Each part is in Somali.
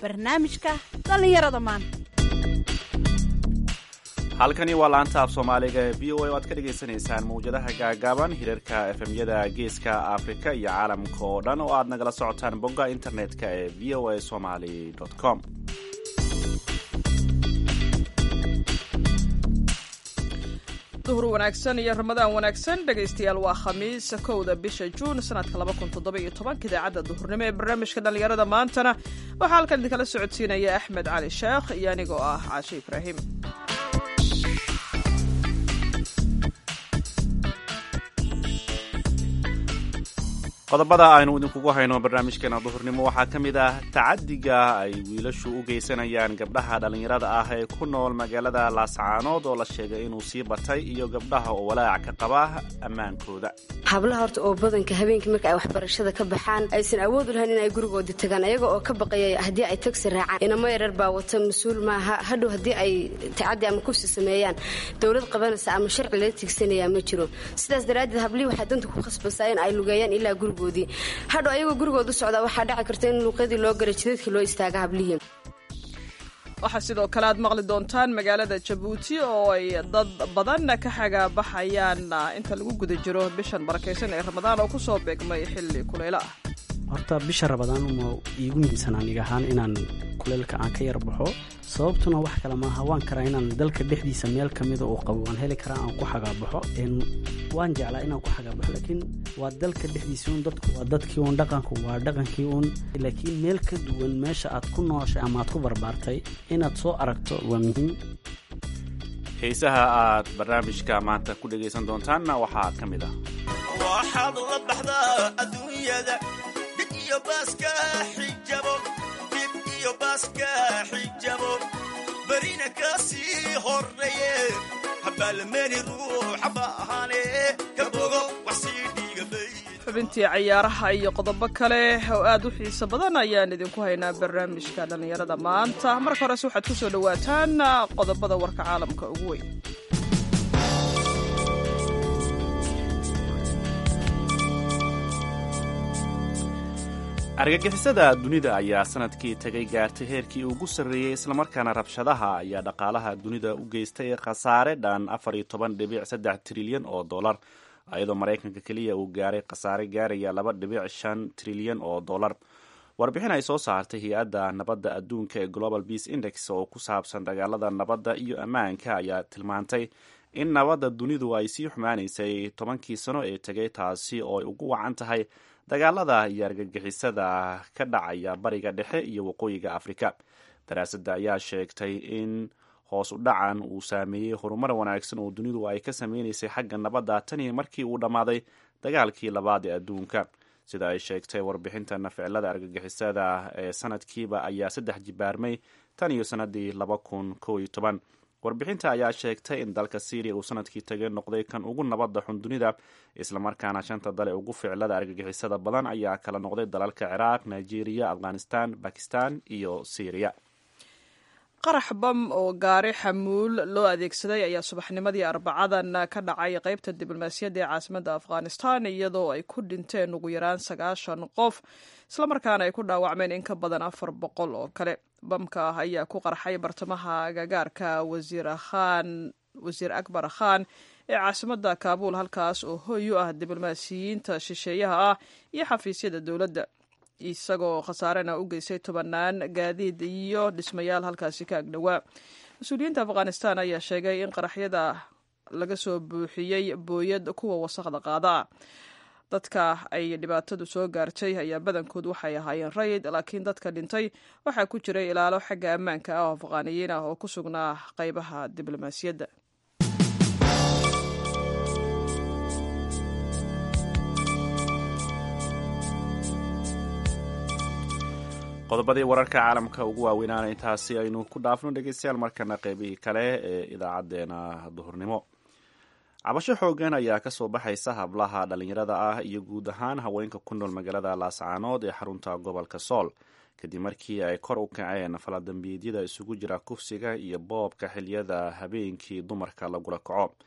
barnaamijka dhallinyarada maanta halkani waa laanta af soomaaliga ee v o a o aad ka dhagaysanaysaan mawjadaha gaagaaban hirarka efemyada geeska afrika iyo caalamka oo dhan oo aad nagala socotaan bogga internet-ka ee v o a somaly com duhur wanaagsan iyo ramadaan wanaagsan dhegaystayaal waa khamiis kowda bisha juun sanadka idaacadda duhurnimo ee barnaamijka dhallinyarada maantana waxaa halkan idinkala socodsiinaya axmed cali sheekh iyo anigoo ah caashe ibraahim qodobada aynu idinkugu hayno barnaamijkeena duhurnimo waxaa ka mid ah tacadiga ay wiilashu u geysanayaan gabdhaha dhallinyarada ah ee ku nool magaalada laascaanood oo la sheegay inuu sii batay iyo gabdhaha oo walaac ka qaba ammaankooda hablaha horta oo badanka habeenkii marka ay waxbarashada ka baxaan aysan awood u lahayn in ay gurigooda tagaan ayaga oo ka baqaya haddii ay tagsi raacaan inamo yarar baa wata mas-uul maaha hadhow haddii ay tacadi ama kufsi sameeyaan dowlad qabanaysa ama sharci laga tigsanayaa ma jiro sidaas daraaddeed hablihii waxay danta ku khasbaysaa in ay lugeeyaan ilaa gurigoodii hadhow ayagoo gurigooda u socdaa waxaa dhaci karta in luuqyadii loo galay jidadkii loo istaaga hablihii waxaa sidoo kale aad maqli doontaan magaalada jabuuti oo ay dad badan ka xagaabaxayaan inta lagu guda jiro bishan barakaysan ee ramadaan oo kusoo beegmay xilli kuleylo ah horta bisha rabadaan uma iigu muhiimsan aniga ahaan inaan kuleylka aan ka yar baxo sababtuna wax kale maaha waan karaa inaan dalka dhexdiisa meel ka mida uu qabo waan heli karaa aan ku xagaabaxo waan jeclaa inaan ku xagaabaxo laakiin waa dalka dhexdiisa un dadku waa dadkii uun dhaqanku waa dhaqankii uun laakiin meel ka duwan meesha aad ku nooshay ama aad ku barbaartay inaad soo aragto waa muhiim heesaha aad barnaamijka maanta ku dhegaysan doontaanna waxaa ka mid ah waxaad la baxdaa adduunyada dhib iyo baaska xijabo dhib iyo baaska xijabo berina ka sii horreeye habaalmeeni ruuxa baahane ka bogo wax sii dhiigabay xubintii cayaaraha iyo qodobo kale oo aad u xiiso badan ayaan idinku haynaa barnaamijka dhallinyarada maanta marka horese waxaad ku soo dhowaataan qodobada warka caalamka ugu weyn argagixisada dunida ayaa sanadkii tagay gaartay heerkii ugu sarreeyey islamarkaana rabshadaha ayaa dhaqaalaha dunida u geystay khasaare dhan afar iyo toban dhibic saddex trilyan oo dollar iyadoo maraykanka keliya uu gaaray khasaare gaaraya laba dhibic shan trilyan oo dollar warbixin ay soo saartay hay-adda nabadda adduunka ee global peace index oo ku saabsan dagaalada nabadda iyo ammaanka ayaa tilmaantay in nabadda dunidu ay sii xumaanaysay tobankii sano ee tegay taasi oo ay ugu wacan tahay dagaalada iyo argagixisada ka dhacaya bariga dhexe iyo waqooyiga afrika daraasadda ayaa sheegtay in hoos u dhacan uu saameeyey horumar wanaagsan oo dunidu ay ka sameynaysay xagga nabadda tanii markii uu dhammaaday dagaalkii labaad ee adduunka sida ay sheegtay warbixintan ficilada argagixisada ee sanadkiiba ayaa saddex jibaarmay tan iyo sanadii laba kun kow iyo toban warbixinta ayaa sheegtay in dalka syriya uu sanadkii tagay noqday kan ugu nabadda xun dunida islamarkaana shanta dale ugu ficilada argagixisada badan ayaa kala noqday dalalka ciraaq nigeria afghanistan bakistan iyo syriya qarax bam oo gaari xamuul loo adeegsaday ayaa subaxnimadii arbacadan ka dhacay qaybta diblomaasiyadda ee caasimadda afghanistan iyadoo ay ku dhinteen ugu yaraan sagaashan qof islamarkaana ay ku dhaawacmeen in ka badan afar boqol oo kale bamka ah ayaa ku qarxay bartamaha agagaarka wasiirkhan wasiir akbar khan ee caasimadda kaabuul halkaas oo hoy u ah diblomaasiyiinta shisheeyaha ah iyo xafiisyada dowladda isagoo khasaarena u geystay tobanaan gaadiid iyo dhismayaal halkaasi ka agdhowaa mas-uuliyiinta afghanistan ayaa sheegay in qaraxyada laga soo buuxiyey booyad kuwa wasaqda qaada ah dadka ay dhibaatadu soo gaartay ayaa badankood waxay ahaayeen rayid laakiin dadka dhintay waxaa ku jiray ilaalo xagga ammaanka ah oo afghaaniyiin ah oo ku sugnaa qaybaha diblomaasiyadda qodobadii wararka caalamka ugu waaweynaana intaasi aynu ku dhaafno dhegeystayaal markana qeybihii kale ee idaacadeena duhurnimo cabasho xoogan ayaa kasoo baxaysa hablaha dhalinyarada ah iyo guud ahaan haweenka ku nool magaalada laascaanood ee xarunta gobolka sool kadib markii ay kor u kaceen faladambiidyada isugu jira kufsiga iyo boobka xiliyada habeenkii dumarka lagula kaco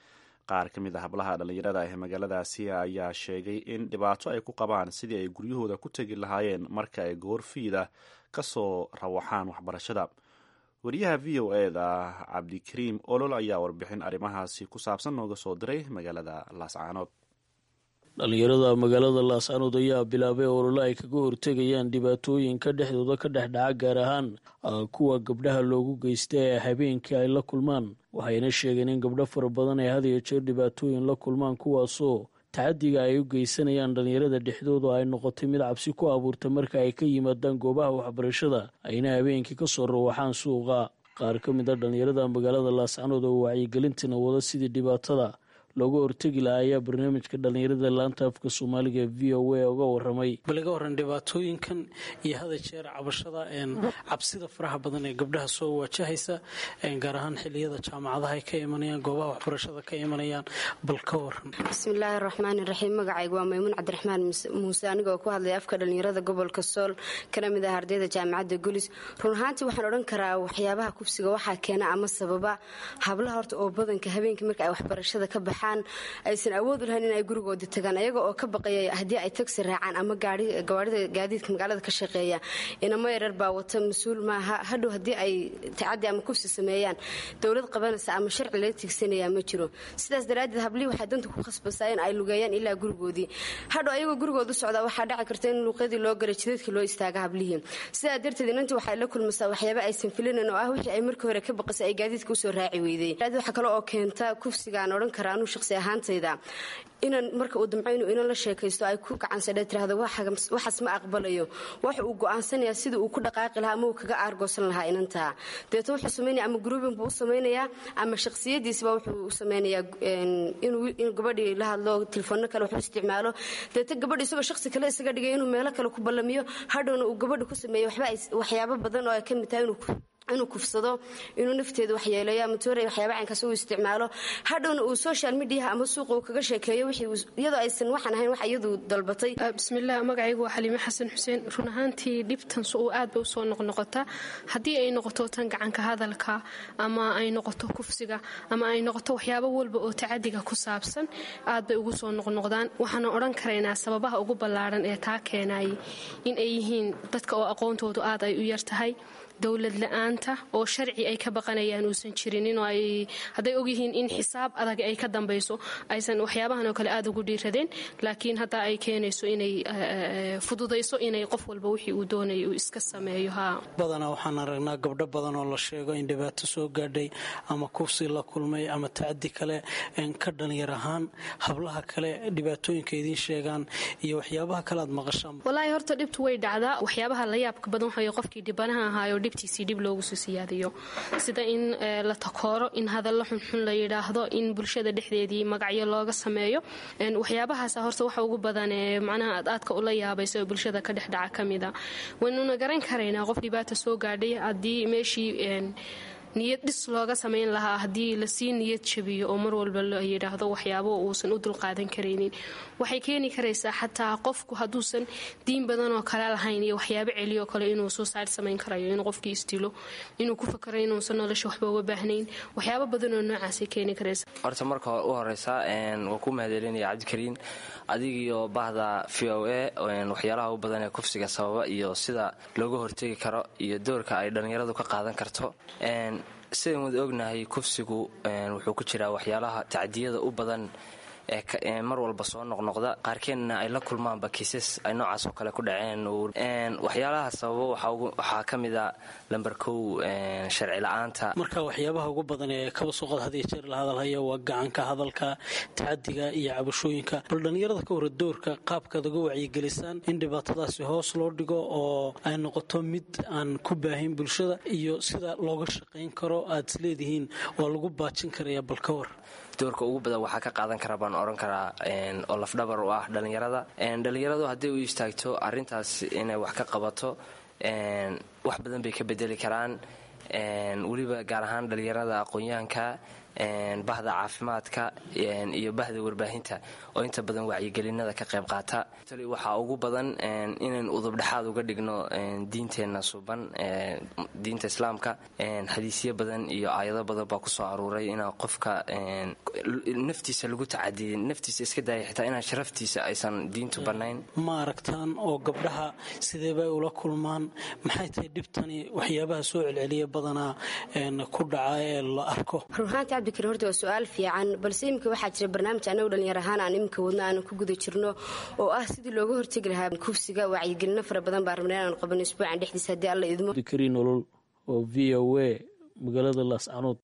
qaar ka mid a hablaha dhallinyarada ee magaaladaasi ayaa sheegay in dhibaato ay ku qabaan sidii ay guryahooda ku tegi lahaayeen marka ay goorfiida ka soo rawaxaan waxbarashada wariyaha v o e da cabdikariim olol ayaa warbixin arrimahaasi ku saabsan nooga soo diray magaalada laascaanood dhallinyarada magaalada laascaanood ayaa bilaabay olole ay kaga hortegayaan dhibaatooyinka dhexdooda ka dhex dhaca gaar ahaan kuwa gabdhaha loogu geysta ee habeenkii ay la kulmaan waxayna sheegeen in gabdho fara badan ay had iyo jeer dhibaatooyin la kulmaan kuwaasoo tacadiga ay u geysanayaan dhallinyarada dhexdooda ay noqotay mid cabsi ku abuurta marka ay ka yimaadaan goobaha waxbarashada ayna habeenkii ka soo rawaxaan suuqa qaar ka mid a dhallinyarada magaalada laascaanood oo wacyigelintina wada sidii dhibaatada looga hortegi lahaa ayaa barnaamijka dhallinyarada laanta afka soomaaliga v o a uga waramay balaga waran dhibaatooyinkan iyo hada jeer cabashada cabsida faraha badan ee gabdhaha soo wajahaysa gaar ahaan xiliyada jaamacadaha ay ka imanayaan goobaha waxbarashada ka imanayaan bal ka waran bismillaahi raxmaani raxiim magacaygu waa maymuun cabdiraxmaan muuse anigoo ku hadlaya afka dhallinyarada gobolka sool kana mid ah ardayda jaamacadda gulis run ahaantii waxaan odhan karaa waxyaabaha kufsiga waxaa keena ama sababa hablaha horta oo badanka habeenkii marka ay waxbarashada ka baxaan aysan awood u lahayn in ay gurigooda tagaan ayaga oo ka baqaya haddii ay tagsi raacaan ama gawaarida gaadiidka magaalada ka shaqeeya inamo yarar baa wata mas-uul maaha hadhow haddii ay tacadi ama kufsi sameeyaan dowlad qabanaysa ama sharci laga tigsanaya ma jiro sidaas daraaddeed hablihii waxay danta ku khasbasaa in ay lugeeyaan ilaa gurigoodii hadhow ayagoo gurigooda u socdaa waxaa dhaci karta in luuqyadii loo galay jidadkii loo istaaga hablihii sidaa darteed inantii waxay la kulmaysaa waxyaaba aysan filinayn oo ah wixii ay markii hore ka baqasay ay gaadiidka usoo raaci weyday waxaa kale oo keenta kufsigaan odhan karaa anuu shaqsi ahaantayda inan marka uu damco inuu inan la sheekaysto ay ku gacansadhe tirahdo waxaas ma aqbalayo waxa uu go'aansanayaa sidii uu ku dhaqaaqi lahaa ama uu kaga aargoosan lahaa inantaa deeto wuxuu samaynaya ama gruubin buu u samaynayaa ama shakhsiyadiisba wuxuu u samaynayaa inuu gabadhii la hadlo telefoonno kale waxu isticmaalo deeto gabadhi isagoo shakhsi kale isaga dhigay inuu meelo kale ku ballamiyo hadhowna uu gabadha ku sameeyo waxyaabo badan oo ay ka mid tahay inuu inuu kufsado inuu nafteeda waxyeeleeyo ama toorey waxyaaba caynkaas uu isticmaalo hadhowna uu social mediaha ama suuqa uu kaga sheekeeyo iyadoo aysan waxaan ahayn wax iyadu dalbatay bismillaah magacaygu waa xaliime xasan xuseen run ahaantii dhibtan uu aad bay usoo noqnoqotaa haddii ay noqoto tan gacanka hadalka ama ay noqoto kufsiga ama ay noqoto waxyaabo walba oo tacadiga ku saabsan aad bay ugu soo noqnoqdaan waxaana odhan karaynaa sababaha ugu ballaaran ee taa keenayay in ay yihiin dadka oo aqoontoodu aad ay u yar tahay dowlad la-aanta oo sharci ay ka baqanayaan uusan jirin in hadday ogyihiin in xisaab adag ay ka dambayso aysan waxyaabahan oo kale aada ugu dhiiradeen laakiin hadda ay keenayso inay fududayso inay qof walba wixii uu doonaya uu iska sameeyo ha badanaa waxaan aragnaa gabdho badan oo la sheego in dhibaato soo gaadhay ama kufsi la kulmay ama tacadi kale ka dhalinyar ahaan hablaha kale dhibaatooyinka idiin sheegaan iyo waxyaabaha kale aad maqashaan walaahi horta dhibtu way dhacdaa waxyaabaha la yaabka badan waxay qofkii dhibanaha ahaayo dhibtiisii dhib loogu soo siyaadiyo sida in la takooro in hadallo xunxun la yidhaahdo in bulshada dhexdeedii magacyo looga sameeyo waxyaabahaasa horta waxa ugu badan ee macnaha aad aadka ula yaabaysa oo bulshada ka dhex dhaca ka mida waynuna garan karaynaa qof dhibaata soo gaadhay haddii meeshii niyad dhis looga samayn lahaa haddii lasii niyad jabiyo oo mar walba la yidhaahdo waxyaabo uusan u dulqaadan karaynin waxay keeni karaysaa xataa qofku hadduusan diin badan oo kale lahayn iyo waxyaabo celiyo kale inuu suusaid samayn karayo inuu qofkii isdilo inuu ku fakaro inuusan nolosha waxba uga baahnayn waxyaabo badan oo noocaasay keeni karaysa horta marka u horeysa waa ku mahadcelinaya cabdikariin adigiyo bahda v o a waxyaalaha u badan ee kufsiga sababa iyo sida looga hortegi karo iyo doorka ay dhallinyaradu ka qaadan karto sidayn wada ognahay kufsigu wuxuu ku jiraa waxyaalaha tacdiyada u badan ee mar walba soo noqnoqda qaarkeenna ay la kulmaanba kiisas ay noocaas oo kale ku dhaceen waxyaalaha sababo waxaa ka mida lamber kow sharci la-aanta marka waxyaabaha ugu badan ee kaba suuqad hadiyo jeer la hadalhaya waa gacanka hadalka tacadiga iyo cabashooyinka bal dhallinyarada ka hore doorka qaabkaad uga wacyigelisaan in dhibaatadaasi hoos loo dhigo oo ay noqoto mid aan ku baahin bulshada iyo sida looga shaqayn karo aad isleedihiin waa lagu baajin karaya bal ka war doorka ugu badan waxaa ka qaadan kara baan oran karaa oo lafdhabar u ah dhallinyarada dhallinyaradu hadday u istaagto arintaas inay wax ka qabato wax badan bay ka bedeli karaan weliba gaar ahaan dhallinyarada aqoon-yahanka bahda caafimaadka iyo bahda warbaahinta oo inta badan wacyigelinada ka qayb qaata waxaa ugu badan inaynu udubdhexaad uga dhigno diinteenna suban diinta islaamka xadiisyo badan iyo aayado badan baa kusoo aruuray inaa qofka naftiisa lagu tacadiyay naftiisa iska daaya xitaa inaan sharaftiisa aysan diintu bannayn ma aragtaan oo gabdhaha sidee bay ula kulmaan maxay tahay dhibtani waxyaabaha soo celceliya badanaa ku dhaca ee la arko runaanti cabdikariin horta waa su-aal fiican balse iminka waxaa jira barnaamij annagu dhallinyar ahaan aan iminka wadno aanan ku guda jirno oo ah sidii looga hortegi lahaa kufsiga wacyigelino fara badan baa rabna inaanu qabano isbuucan dhexdiisa haddii alla idmo dikariin nolol oo v o a magaalada laascanood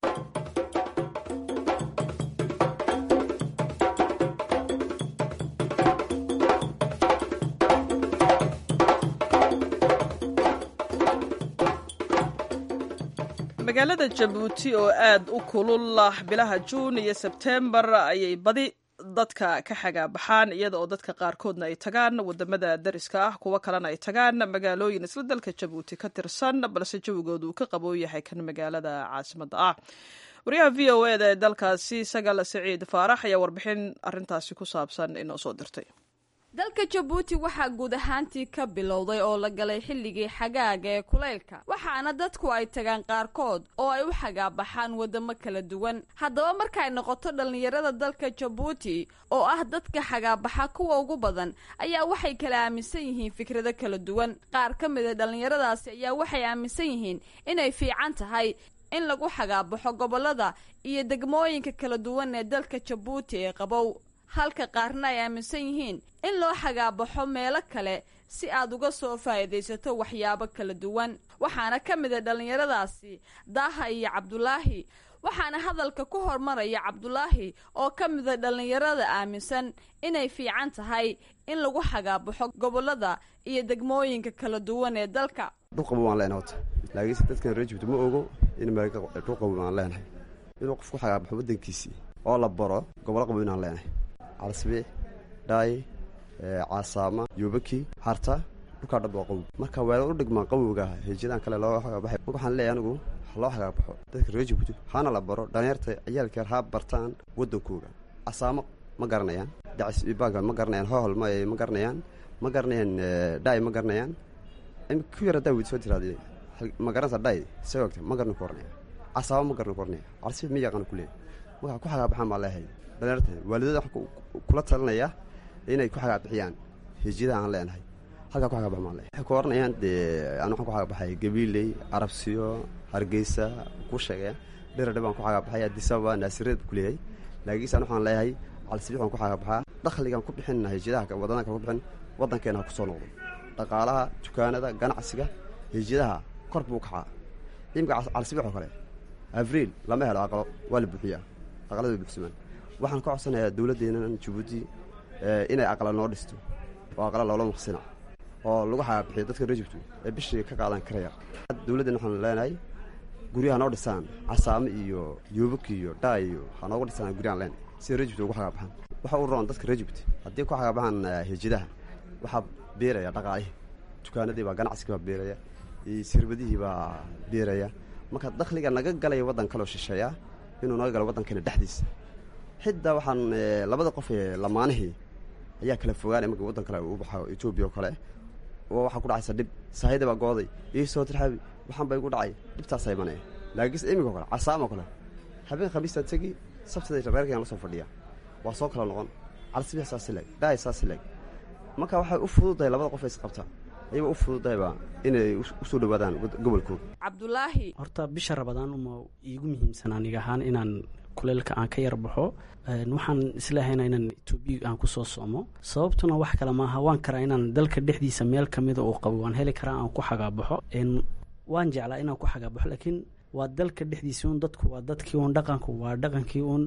magaalada jabuuti oo aad u kulul bilaha juun iyo sebtembar ayay badi dadka ka xagaabaxaan iyada oo dadka qaarkoodna ay tagaan wadamada dariska ah kuwo kalena ay tagaan magaalooyin isla dalka jabuuti ka tirsan balse jawigoodu uu ka qaboo yahay kan magaalada caasimada ah wariyaha v o eda ee dalkaasi sagal siciid faarax ayaa warbixin arintaasi ku saabsan inoo soo dirtay dalka jabuuti waxaa guud ahaantii ka bilowday oo la galay xilligii xagaaga ee kulaylka waxaana dadku ay tagaan qaarkood oo ay u xagaabaxaan wadamo kala duwan haddaba markay noqoto dhallinyarada dalka jabuuti oo ah dadka xagaabaxa kuwa ugu badan ayaa waxay kala aaminsan yihiin fikrado kala duwan qaar ka mid a dhallinyaradaasi ayaa waxay aaminsan yihiin inay fiican tahay in lagu xagaabaxo gobolada iyo degmooyinka kala duwan ee dalka jabuuti ee qabow halka qaarna ay aaminsan yihiin in loo xagaabaxo meelo kale si aad uga soo faa'iidaysato waxyaabo kala duwan waxaana ka mid a dhallinyaradaasi daaha iyo cabdulaahi waxaana hadalka ku hormaraya cabdulaahi oo ka mida dhallinyarada aaminsan inay fiican tahay in lagu xagaabaxo gobolada iyo degmooyinka kala duwan ee dalka dhuqabo waan leenahay horta laakiinse dadkan reer jibti ma ogo in dhuqabo aan leenahay inuu qof ku xagaabaxo waddankiisii oo la baro gobolo qabo inaan leenahay calsbiix dhaay caasaama yuubaki harta dhulkaa dhab waa qabow marka weela u dhigmaan qabowga heejiyadan kale loo xagaabaxay marka waxaan leeyahay anigu loo xagaabaxo dadka reer jibti hana la baro dhalinyarta ciyaalkeer ha bartaan waddankooga casaamo ma garanayaan dacis ibaga ma garanayaan hohol ma ma garanayaan ma garanayaan dhaay ma garanayaan ku yar haddaa weyd soo tiraade ma garanaysa dhaay see ogta ma garanay ku oranaya casaamo ma garanay ku oranaya calsbiix ma yaqaan ku leeyahay marka ku xagaabaxaan baa leeyahay dhalinyarta waalidada waxaan kula talinaya inay ku xagaabixiyaan hijiyadaha aan leenahay halkaa ku xagaabax maan leeyahay waxay ku oranayaan dee aan waxaan ku xagaabaxay gabiiley arabsiyo hargeysa ku sheegaya dheradhe baan ku xagaabaxay adisababa naasireed ku leeyahay laakiinse an waxaan leeyahay calsibix baan ku xagaabaxaa dakhligaan ku bixinna hijiyadaha waddanka ku bixin waddankeena ha ku soo noqdo dhaqaalaha dukaanada ganacsiga hijiyadaha kor buu kacaa imika calsibix oo kale abriil lama helo aqalo waa la buuxiyaa aqalada buuxsamaan waxaan ka codsanayaa dowladdeennan jabuuti inay aqla noo dhisto oo aqla loola maqsina oo lagu xagaabixiyo dadka reer jibtu ee bishii ka qaadan karaya dowladdeena waxaan leenahay guryaha noo dhisaan casaamo iyo yuubak iyo dhaa iyo ha noogu dhisaan guryahan leenahay sida reer jibti ugu xagaabaxaan waxa u roon dadka reer jibti haddii ku xagaabaxaan hijidaha waxaa beeraya dhaqaalihii dukaanadii baa ganacsigii baa beeraya sirbadihii baa beeraya marka dakhliga naga galaya waddan kaloo shisheeya inuu naga galo waddankeena dhexdiisa xitaa waxaan labada qof ee lamaanihii ayaa kala fogaanay marka waddan kale u baxo etoobiya oo kale oo waxaa ku dhacaysa dhib sahayda baa gooday ii soo tirxaabi waxaan ba igu dhacay dhibtaasa imanaya laakiinse imika o kale casaamo kale habeen khamiistaa tegi sabtida reerkayaan la soo fadhiya waa soo kala noqon calsibix saasi leeg dhaay saasi leeg marka waxay u fududahay labada qof ee isqabta ayaba u fududahayba inay usoo dhawaadaan gobolkooda cabdulaahi horta bisha rabadaan uma iigu muhiimsan aniga ahaan inaan kuleylka aan ka yar baxo waxaan islahayna inaan etoobiya aan kusoo soomo sababtuna wax kale maaha waan karaa inaan dalka dhexdiisa meel kamida uu qabo waan heli karaa aan ku xagaabaxo waan jeclaa inaan ku xagaabaxo laakiin waa dalka dhexdiisa un dadku waa dadkii un dhaqanku waa dhaqankii un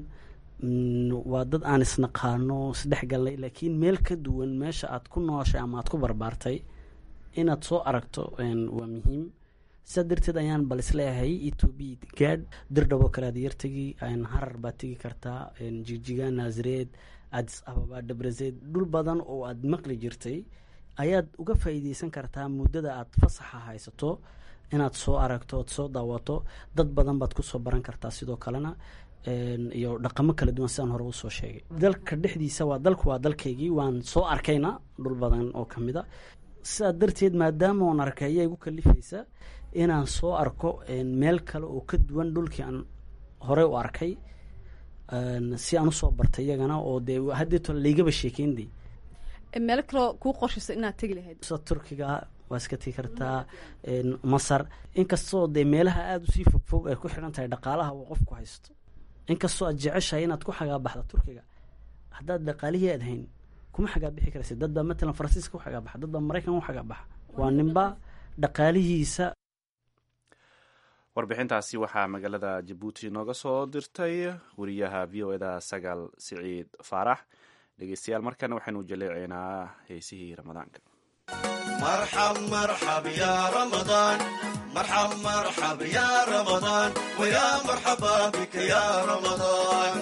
waa dad aan isnaqaano isdhexgalnay laakiin meel ka duwan meesha aad ku nooshay ama aad ku barbaartay inaad soo aragto waa muhiim sidaa darteed ayaan bal isleeyahay etoobiya gaadh dirdhaboo kale aad yartegi harar baad tegi kartaa jigjiga naasareed adis ababa dhabrazeed dhul badan oo aad maqli jirtay ayaad uga faa'iideysan kartaa muddada aad fasaxa haysato inaad soo aragto ood soo daawato dad badan baad kusoo baran kartaa sidoo kalena iyo dhaqamo kala duwan sidaan hore usoo sheegay dalka dhexdiisa waa dalku waa dalkaygii waan soo arkayna dhul badan oo ka mid a sidaa darteed maadaama oon arkay ayaa igu kalifaysa inaan soo arko meel kale oo ka duwan dhulkii aan horey u arkay si aan usoo bartay iyagana oo dee haddeeto laygaba sheekeynde meel kaloo kuu qorshaysa inaad tegi lahayd sida turkiga waa iska tegi kartaa masar inkastoo dee meelaha aada usii fogfog ay ku xidhan tahay dhaqaalaha uu qofku haysto inkastoo aad jeceshahay inaad ku xagaabaxda turkiga haddaad dhaqaalihii aad hayn kuma xagaabixi karaysa dad baa matalan faransiiska u xagaabaxa dad baa maraykan u xagaabaxa waa ninba dhaqaalihiisa warbixintaasi waxaa magaalada jabuuti nooga soo dirtay wariyaha v o eda sagaal siciid faarax dhegeystayaal markana waxaynu jaleecaynaa heesihii ramadaanka مرحب مرحب يا رمضان مرحب مرحب يا رمضان ويا مرحبا بك يا رمضان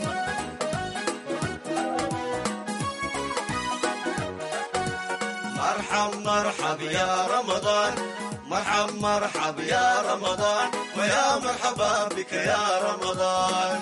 مرحب مرحب يا رمضان مرحب مرحب يا رمضان ويا مرحبا بك يا رمضان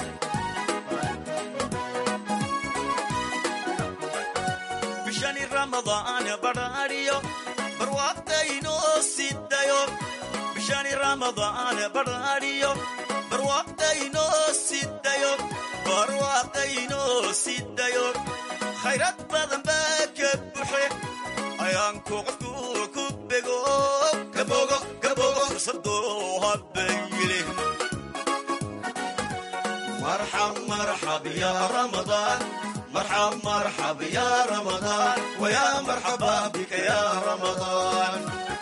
بشان رمضان براريو برواقتينو سيدايو بشان رمضان براريو برواقتينو سيدايو برواقتينو سيدايو خيرات بدن باك بحي ayaanku qofku ku bego kabogo kabogo fursadoo habayile marxab marxab ya ramadaan marxab marxab ya ramadaan waya marxaba bika ya ramadaan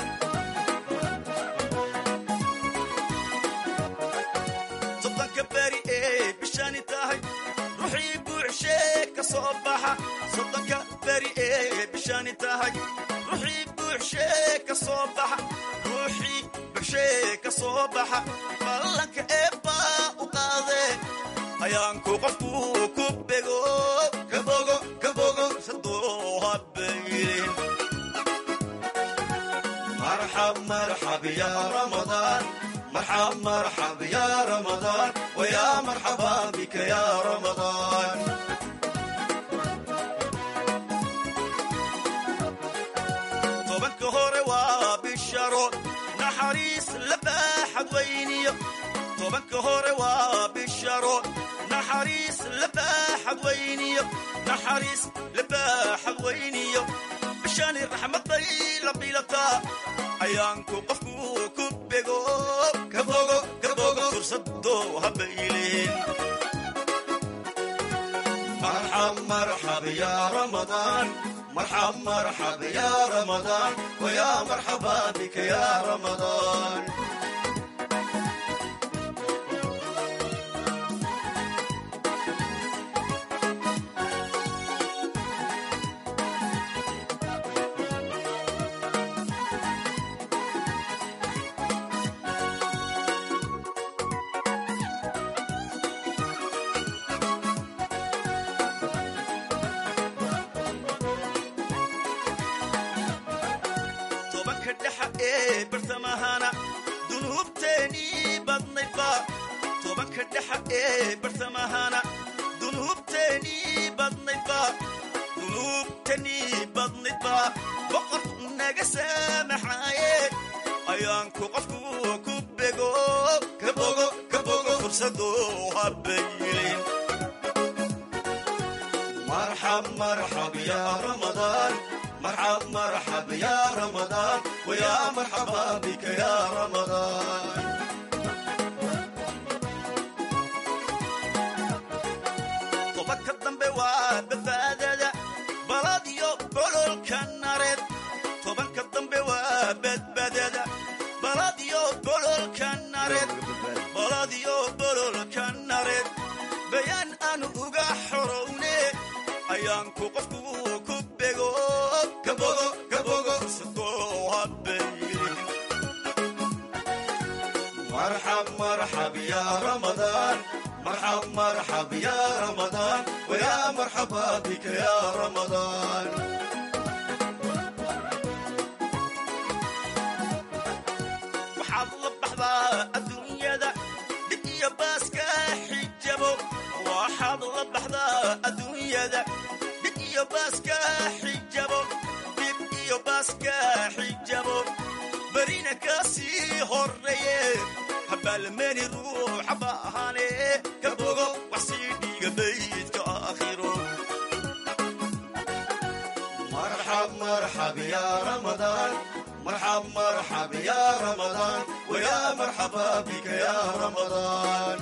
soddonka beri ee bishani tahay ruuxii buuxshee ka soo baxa soddonka beri ee bishani tahay ruuxii buuxshee ka soo baxa ruuxii buuxshee ka soo baxa ballanka eebbaa u qaadee ayaanku qofku ku bego kabogo kabogo sadoo habayrin marxab marxab ya ramadaan مرحب مرحب يا رمضان ويا مرحبا بك يا رمضان طبك هوري وبالشرو نحريس لباحد ويني طبك هوري وبالشرو نحريس لباحد ويني نحريس لباحد ويني بشان الرحمة طيلة بيلتا ayaanku qofku ku bego kabogo kabogo fursadoo habayleen marxab marxab ya ramadaan marxab marxab ya ramadaan waya marxaba bika ya ramadaan tobanka dhexa ee bartamahana dunuubteenii badnaydba tobanka dhexa ee bartamahana dunuubteenii badnaydba dunuubteenii badnaydba boqorku naga saamaxaaye ayaanku qofku ku bego kabogo kabogo fursadoo habaylin marxab marxab ya ramadaan مرحب مرحب يا رمضان ويا مرحبا بك يا رمضان طبك الضنب وبفادة بلاديو بلول كنارد طبك الضنب وبدبدة بلاديو بلول كنارد بلاديو بلول كنارد بيان أنو أغا حروني أيانكو قفكو كبغو كبغو كبغو سدو هبيري مرحب مرحب يا رمضان مرحب مرحب يا رمضان ويا مرحبا بك يا رمضان وحظ بحظا الدنيا ذا دقيا باسكا حجبو baxdaa adduunyada dhib iyo baaska xijabo dhib iyo baaska xijabo berina ka sii horreeye habaalmeni ruuxa baahane ka bogo wax sii dhiiga baydka aakhiro marxab marxab ya ramadaan marxab marxab ya ramadaan waya marxaba bika ya ramadaan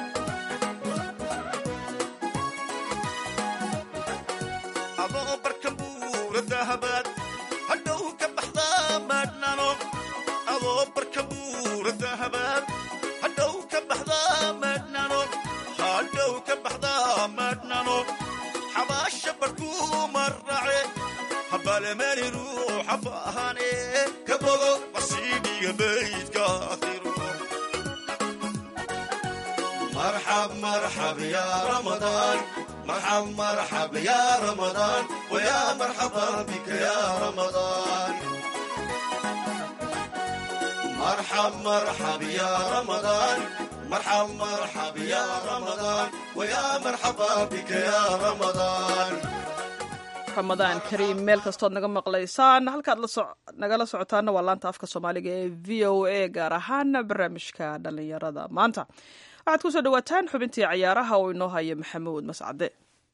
adoo barka buura dahabaad hadhow ka baxdaa maadhnano adoo barka buura dahabaad hadhow ka baxdaa maadhnano hadhow ka baxdaa maadhnano xabaasha barkuu marrace habaalemani ruuxa baahane ka bogo wasiidhiga baydka akhiro marxab marxab ya ramadaan marxab marxab ya ramadaan waya marxaba bika ya ramadaan marxab marxab ya ramadaan marxab marxab ya ramadaan waya marxaba bika ya ramadaan ramadaan kariim meel kastood naga maqlaysaan halkaad nagala socotaana waa laanta afka soomaaliga ee v o a gaar ahaan barnaamijka dhallinyarada maanta waxaad ku soo dhawaataan xubintii cayaaraha oo inoo haya maxamuud mascade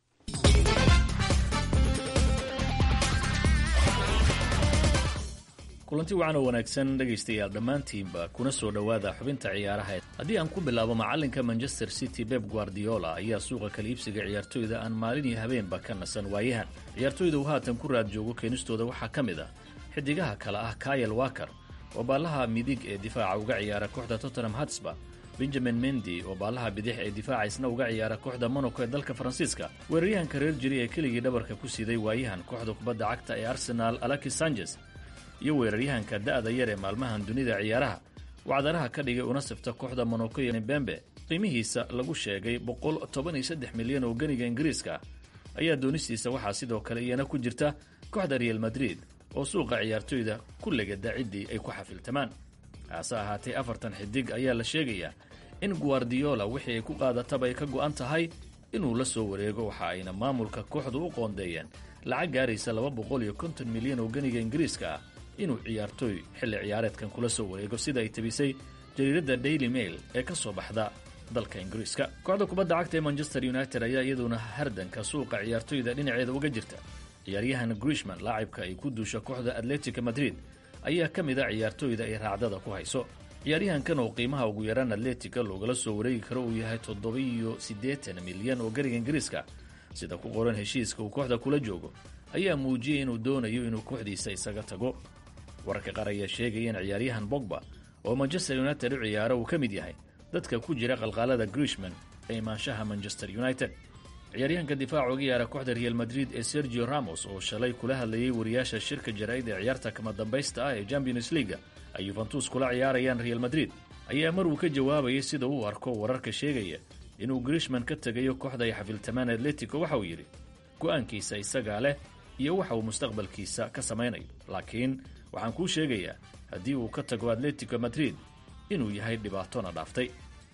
kulanti wacan oo wanaagsan dhegaystayaal dhammaantiinba kuna soo dhowaada xubinta ciyaaraha haddii aan ku bilaabo macallinka manchester city beb guardiola ayaa suuqa kala iibsiga ciyaartoyda aan maalin iyo habeenba ka nasan waayahan ciyaartoyda uu haatan ku raad joogo keenistooda waxaa ka mid ah xidigaha kale ah kayel waker oo baallaha midig ee difaaca uga ciyaara kooxda tottenham hatsba benjamin mendi oo baallaha bidix ee difaaca isna uga ciyaara kooxda monaco ee dalka faransiiska weeraryahanka reer jiri ee keligii dhabarka ku siiday waayahan kooxda kubadda cagta ee arsenal alakis sanchez iyo weeraryahanka da'da yar ee maalmahan dunida ciyaaraha wacdaraha ka dhigay una sifta kooxda monaco iyo bembe qiimihiisa lagu sheegay boqol toban iyo saddex milyan oo ganiga ingiriiska ayaa doonistiisa waxaa sidoo kale iyana ku jirta kooxda real madrid oo suuqa ciyaartoyda ku legada ciddii ay ku xafiltamaan hase ahaatee afartan xidig ayaa la sheegayaa in guardiola wixii ay ku qaadataba ay ka go'an tahay inuu la soo wareego waxa ayna maamulka kooxdu u qoondeeyeen lacag gaaraysa laba boqol iyo konton milyan oo ganiga ingiriiska ah inuu ciyaartooy xilli ciyaareedkan kula soo wareego sida ay tabisay jariiradda daily mail ee ka soo baxda dalka ingiriiska kooxda kubadda cagta ee manchester united ayaa iyaduna hardanka suuqa ciyaartoyda dhinaceeda uga jirta ciyaaryahan grishman laacibka ay ku duusha kooxda atletica madrid ayaa ka mid a ciyaartoyda ay raacdada ku hayso ciyaaryahankan oo qiimaha ugu yaraan atletica loogala soo wareegi karo uu yahay toddoba-iyo siddeetan milyan oo gariga ingiriiska sida ku qoran heshiiska uu kooxda kula joogo ayaa muujiyey inuu doonayo inuu kooxdiisa isaga tago wararka qaar ayaa sheegaya in ciyaaryahan bogba oo manchester united u ciyaaro uu ka mid yahay dadka ku jira qalqaalada grishman ee imaanshaha manchester united ciyaaryahanka difaaca uga yaara kooxda real madrid ee sergio ramos oo shalay kula hadlayay wariyaasha shirka jaraa'id ee ciyaarta kama dambaysta ah ee champions leaga ay yuventus kula ciyaarayaan real madrid ayaa mar uu ka jawaabayay sida uu arko wararka sheegaya inuu grishman ka tegayo kooxda ay xafiltamaan atletico waxa uu yidhi go'aankiisa isagaa leh iyo waxa uu mustaqbalkiisa ka samaynayo laakiin waxaan kuu sheegayaa haddii uu ka tago atletico madrid inuu yahay dhibaatona dhaaftay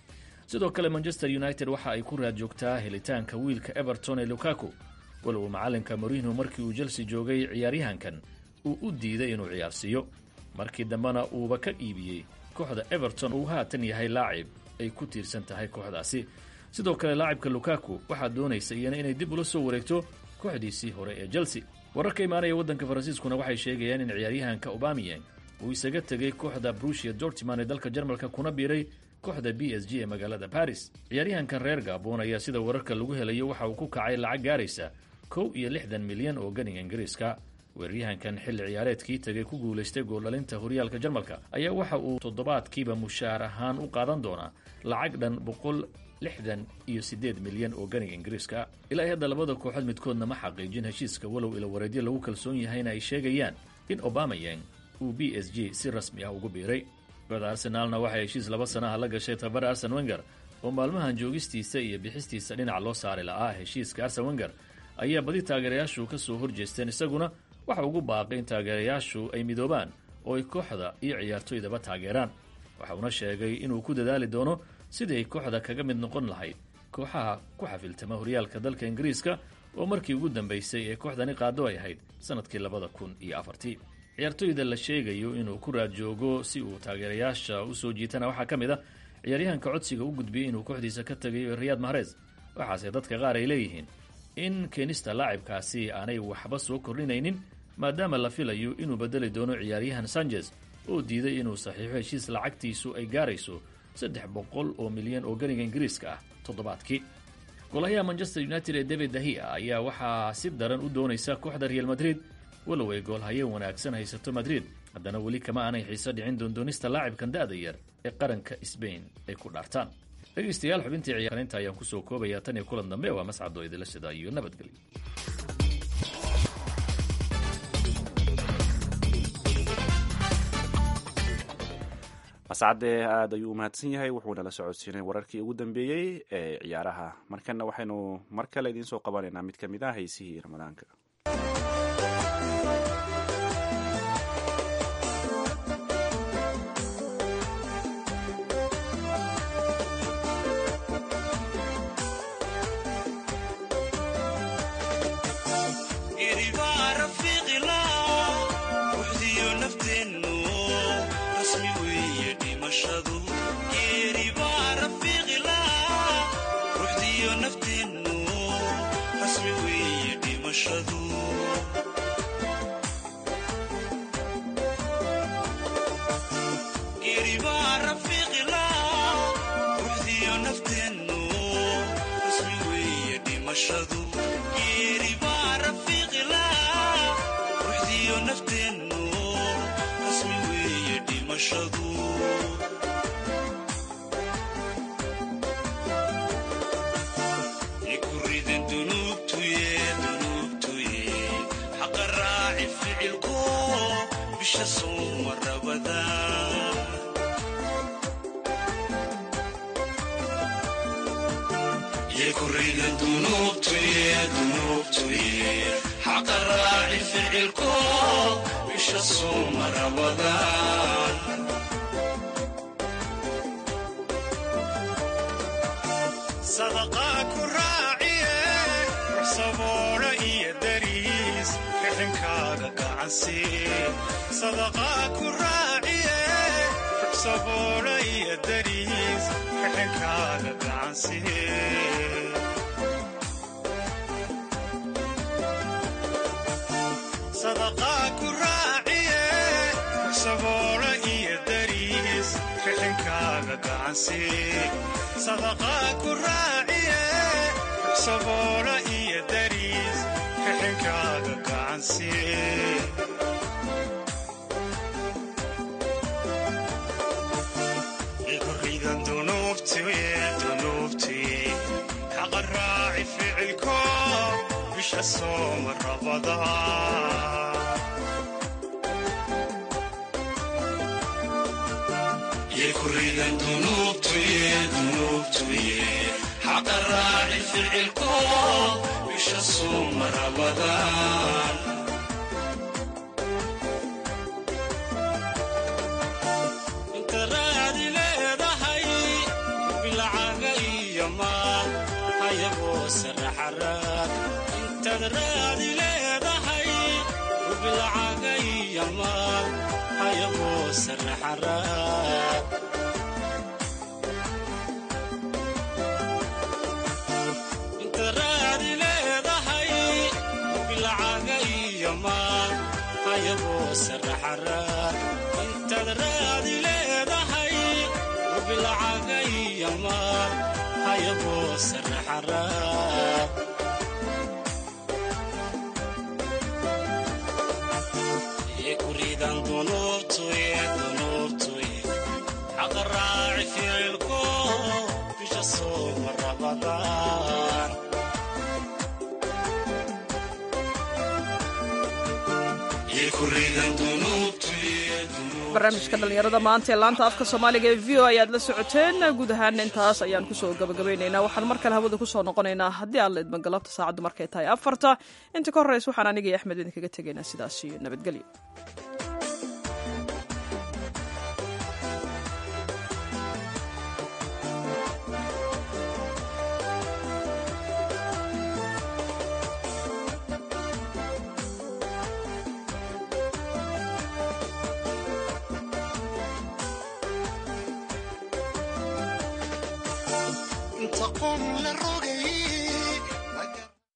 sidoo kale manchester united waxa ay ku raad joogtaa helitaanka wiilka everton ee lukaku walow macallinka morino markii uu chelsea joogay ciyaaryahankan uu u diiday inuu ciyaarsiiyo markii dambena uuba ka iibiyey kooxda everton uu haatan yahay laacib ay ku tiirsan tahay kooxdaasi sidoo kale laacibka lukaku waxaa doonaysa iyana inay dib ula soo wareegto kooxdiisii hore ee chelsea wararka imaanaya waddanka faransiiskuna waxay sheegayaan in ciyaaryahanka obamiyeng uu isaga tegay kooxda brushia dortiman ee dalka jarmalka kuna biiray kooxda b s g ee magaalada baris ciyaaryahankan reer gabon ayaa sida wararka lagu helayo waxa uu ku kacay lacag gaaraysa kow iyo lixdan milyan oo ganiga ingiriiska weeraryahankan xilli ciyaareedkii tegay ku guulaystay gooldhalinta horyaalka jarmalka ayaa waxa uu toddobaadkiiba mushaar ahaan u qaadan doonaa lacag dhan boqol lixdan iyo siddeed milyan oo ganiga ingiriiska ilaa i hadda labada kooxood midkoodna ma xaqiijin heshiiska walow ilawareedyo lagu kalsoon yahayna ay sheegayaan in obamayang uu b s g si rasmi ah ugu biiray kooxda arsenaalna waxay heshiis laba sanaha la gashay tababara arsen wenger oo maalmahan joogistiisa iyo bixistiisa dhinac loo saari la'aa heshiiska arsen wenger ayaa badi taageerayaashu ka soo horjeesteen isaguna waxa ugu baaqay in taageerayaashu ay midoobaan oo ay kooxda iyo ciyaartoydaba taageeraan waxa uuna sheegay inuu ku dadaali doono sidii ay kooxda kaga mid noqon lahayd kooxaha ku xafiltama horyaalka dalka ingiriiska oo markii ugu dambaysay ee kooxdani qaado ay ahayd sannadkii labada kun iyo afartii ciyaartooyda la sheegayo inuu ku raad joogo si uu taageerayaasha u soo jiitana waxaa ka mid ah ciyaaryahanka codsiga u gudbiyey inuu kooxdiisa ka tagayo riyaad mahrez waxaase dadka qaar ay leeyihiin in keenista laacibkaasi aanay waxba soo kordhinaynin maadaama la filayo inuu bedeli doono ciyaaryahan sanchez oo diiday inuu saxiixo heshiis lacagtiisu ay gaarayso saddex boqol oo milyan oo ganiga ingiriiska ah toddobaadkii golahayaha manchester united ee david dahia ayaa waxaa si daran u doonaysa kooxda real madrid walow ay goolhaye wanaagsan haysato madrid haddana weli kama aanay xiiso dhicin doondoonista laacibkan da'da yar ee qaranka sbain ay ku dhaartaan dhegaystayaal xubintii ciyaarinta ayaan kusoo koobaya tan iyo kulan dambe waa mascado idila shida iyo nabadgelyo mascade aada ayuu u mahadsan yahay wuxuuna la socodsiinay wararkii ugu dambeeyey ee ciyaaraha markana waxaynu mar kale idiin soo qabanaynaa mid ka mid ah heysihii ramadaanka barnaamijka dhallinyarada maanta ee laanta afka soomaaliga ee v o ayaad la socoteen guud ahaan intaas ayaan kusoo gabagabaynaynaa waxaan mar kale hawada kusoo noqonaynaa haddii aan la idman galabta saacaddu markay tahay afarta inta ka horreysa waxaan aniga iyo axmed idinkaga tegaynaa sidaas iyo nabadgelyo taqoon la raac